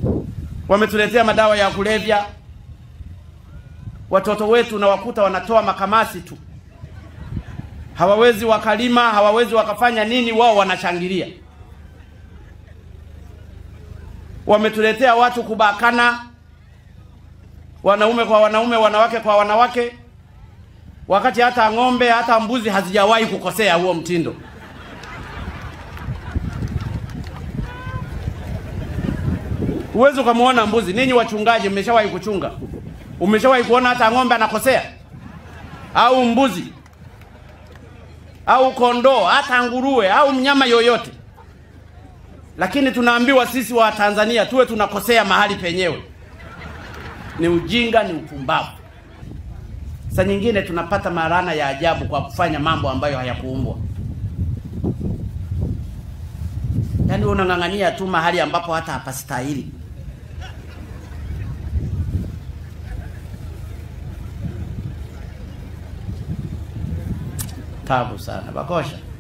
wametuletea madawa ya kulevya. Watoto wetu nawakuta wanatoa makamasi tu, hawawezi wakalima, hawawezi wakafanya nini, wao wanashangilia. Wametuletea watu kubakana, wanaume kwa wanaume, wanawake kwa wanawake, wakati hata ng'ombe hata mbuzi hazijawahi kukosea huo mtindo. Huwezi ukamwona mbuzi. Ninyi wachungaji, mmeshawahi kuchunga? Umeshawahi kuona hata ng'ombe anakosea au mbuzi au kondoo hata nguruwe au mnyama yoyote? Lakini tunaambiwa sisi wa Tanzania tuwe tunakosea mahali penyewe. Ni ujinga, ni upumbavu. Saa nyingine tunapata marana ya ajabu kwa kufanya mambo ambayo hayakuumbwa. Yaani unang'ang'ania tu mahali ambapo hata hapastahili. Tabu sana Bakosha.